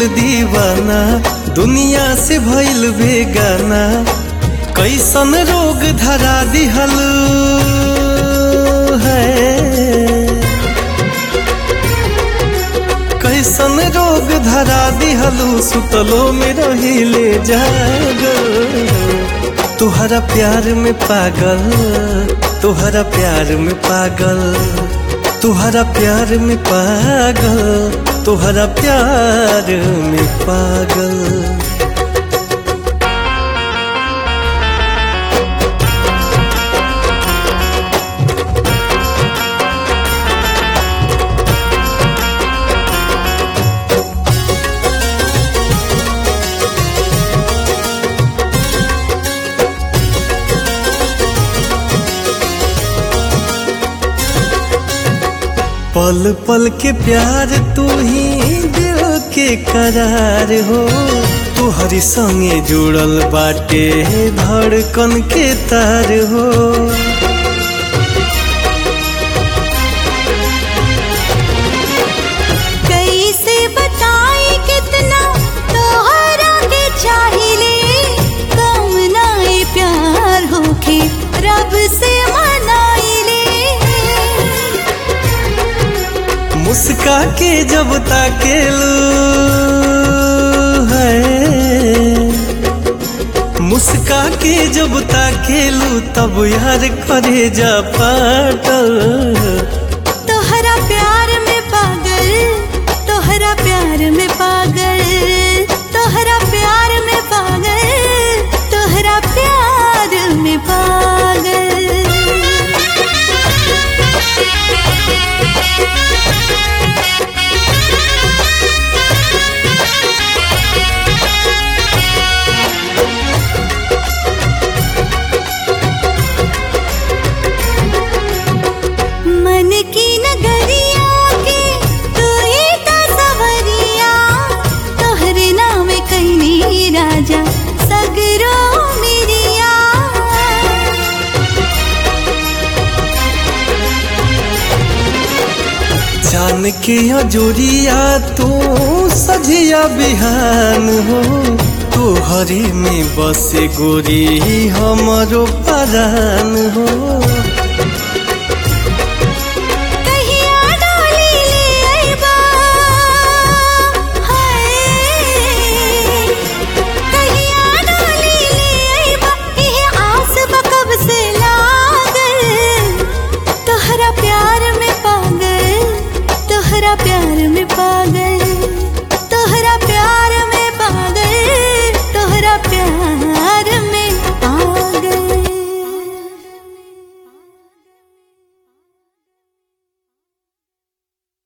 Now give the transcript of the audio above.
भइल दीवाना दुनिया से भइल बेगाना कैसन रोग धरा दिहल है कैसन रोग धरा दिहलू सुतलो में रहिले जागल तुहरा प्यार में पागल तुहरा प्यार में पागल तुहरा प्यार में पागल तुहरा प्यार में पागल पल पल के प्यार तू ही दिल के करार हो तुहरी संगे जुड़ल बाटे धड़कन के तार हो कैसे बताई कितना तोहरा के चाहिले कम नाई प्यार होके रब से मनाइले मुस्का के जब ताकेलू है मुस्का के जब ताकेलू तब यार करे जा पाटल तोहरा प्यार में पागल तोहरा प्यार में पागल तोहरा प्यार में पागल तोहरा प्यार में पागल मन की नगरिया के तू ही तो सवरिया तोहरे नाम कहनी राजा सगरो मिरिया जान के अजोरिया तू सजिया बिहान हो तू हरी में बसे गोरी हमरो परान हो